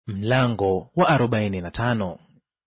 Mlango wa arobaini na tano.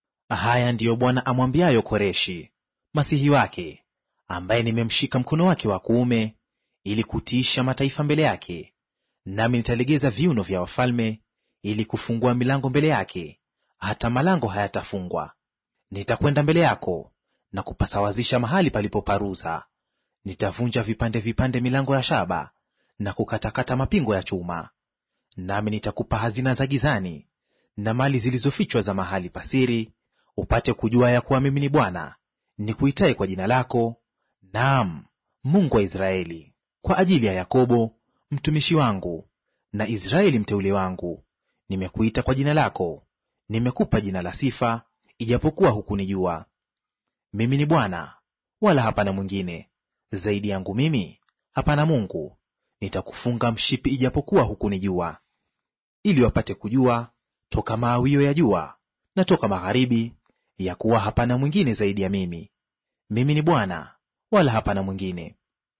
Haya ndiyo Bwana amwambiayo Koreshi masihi wake, ambaye nimemshika mkono wake wa kuume, ili kutiisha mataifa mbele yake, nami nitalegeza viuno vya wafalme, ili kufungua milango mbele yake, hata malango hayatafungwa. Nitakwenda mbele yako na kupasawazisha mahali palipoparuza. Nitavunja vipande vipande milango ya shaba na kukatakata mapingo ya chuma. Nami nitakupa hazina za gizani na mali zilizofichwa za mahali pasiri, upate kujua ya kuwa mimi ni Bwana nikuitaye kwa jina lako, naam, Mungu wa Israeli. Kwa ajili ya Yakobo mtumishi wangu na Israeli mteule wangu, nimekuita kwa jina lako, nimekupa jina la sifa, ijapokuwa hukunijua. Mimi ni Bwana, wala hapana mwingine; zaidi yangu mimi hapana Mungu. Nitakufunga mshipi, ijapokuwa hukunijua ili wapate kujua toka maawio ya jua na toka magharibi, ya kuwa hapana mwingine zaidi ya mimi. Mimi ni Bwana, wala hapana mwingine.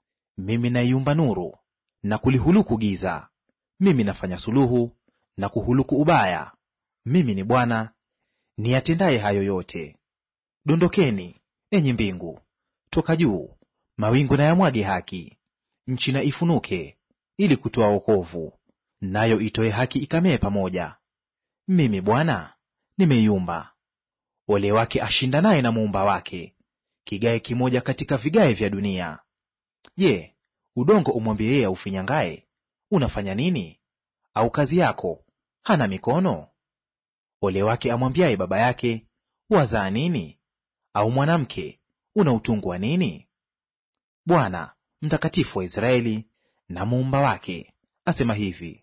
Mimi naiumba nuru na kulihuluku giza. Mimi nafanya suluhu na kuhuluku ubaya. Mimi ni Bwana niyatendaye hayo yote. Dondokeni enyi mbingu toka juu, mawingu na yamwage haki. Nchi na ifunuke ili kutoa wokovu nayo itoe haki ikamee pamoja. Mimi Bwana nimeiumba. Ole wake ashindanaye na muumba wake, kigae kimoja katika vigae vya dunia. Je, udongo umwambie yeye aufinyangaye, unafanya nini? Au kazi yako hana mikono? Ole wake amwambiaye baba yake, wazaa nini? Au mwanamke, una utungu wa nini? Bwana mtakatifu wa Israeli na muumba wake asema hivi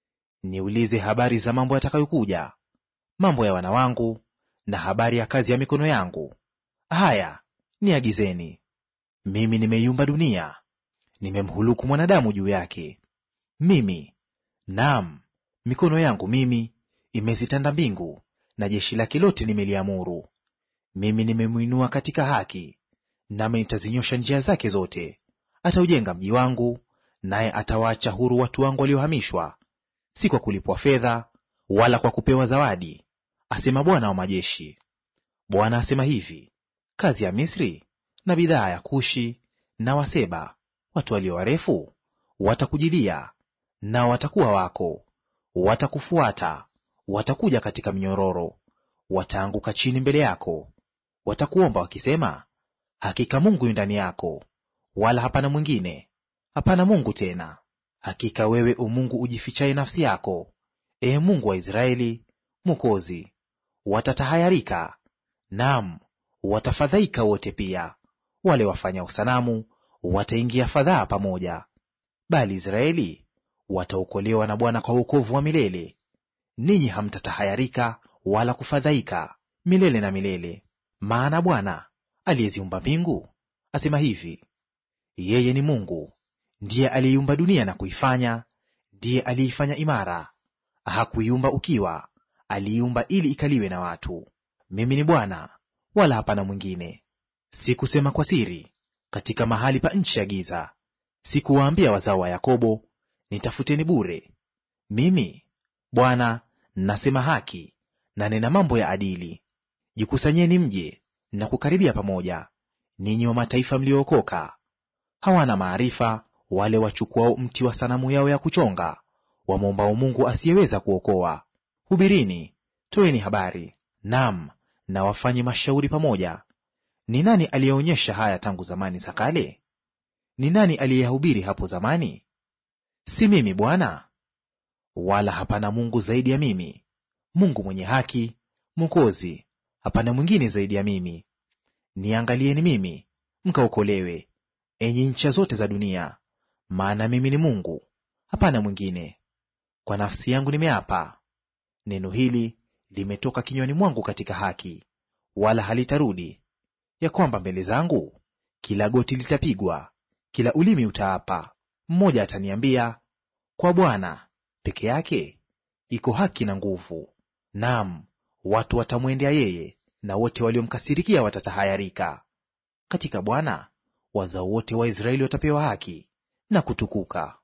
Niulize habari za mambo yatakayokuja, mambo ya wana wangu, na habari ya kazi ya mikono yangu. Haya, niagizeni. Mimi nimeiumba dunia, nimemhuluku mwanadamu juu yake. Mimi, naam, mikono yangu mimi imezitanda mbingu, na jeshi lake lote nimeliamuru. Mimi nimemwinua katika haki, nami nitazinyosha njia zake zote. Ataujenga mji wangu, naye atawaacha huru watu wangu waliohamishwa si kwa kulipwa fedha wala kwa kupewa zawadi, asema Bwana wa majeshi. Bwana asema hivi: kazi ya Misri na bidhaa ya Kushi na Waseba, watu walio warefu, watakujilia, nao watakuwa wako, watakufuata, watakuja katika mnyororo, wataanguka chini mbele yako, watakuomba wakisema, hakika Mungu yu ndani yako, wala hapana mwingine, hapana Mungu tena. Hakika wewe umungu ujifichaye nafsi yako, ee Mungu wa Israeli Mwokozi. Watatahayarika, naam, watafadhaika wote pia; wale wafanyao sanamu wataingia fadhaa pamoja. Bali Israeli wataokolewa na Bwana kwa wokovu wa milele. Ninyi hamtatahayarika wala kufadhaika milele na milele. Maana Bwana aliyeziumba mbingu asema hivi, yeye ni Mungu ndiye aliyeiumba dunia na kuifanya, ndiye aliyeifanya imara. Hakuiumba ukiwa, aliiumba ili ikaliwe na watu. Mimi ni Bwana, wala hapana mwingine. Sikusema kwa siri katika mahali pa nchi ya giza, sikuwaambia wazao wa Yakobo, nitafuteni bure. Mimi Bwana nasema haki, na nena mambo ya adili. Jikusanyeni mje na kukaribia pamoja, ninyi wa mataifa mliookoka. Hawana maarifa wale wachukuao mti wa sanamu yao ya kuchonga, wamwombao Mungu asiyeweza kuokoa. Hubirini, toeni habari, nam na wafanye mashauri pamoja. Ni nani aliyeonyesha haya tangu zamani za kale? Ni nani aliyeyahubiri hapo zamani? Si mimi Bwana? Wala hapana Mungu zaidi ya mimi, Mungu mwenye haki, Mwokozi; hapana mwingine zaidi ya mimi. Niangalieni mimi, mkaokolewe, enyi ncha zote za dunia. Maana mimi ni Mungu, hapana mwingine. Kwa nafsi yangu nimeapa, neno hili limetoka kinywani mwangu katika haki, wala halitarudi, ya kwamba mbele zangu kila goti litapigwa, kila ulimi utaapa. Mmoja ataniambia, kwa Bwana peke yake iko haki na nguvu. Naam, watu watamwendea yeye, na wote waliomkasirikia watatahayarika. Katika Bwana wazao wote wa Israeli watapewa haki na kutukuka.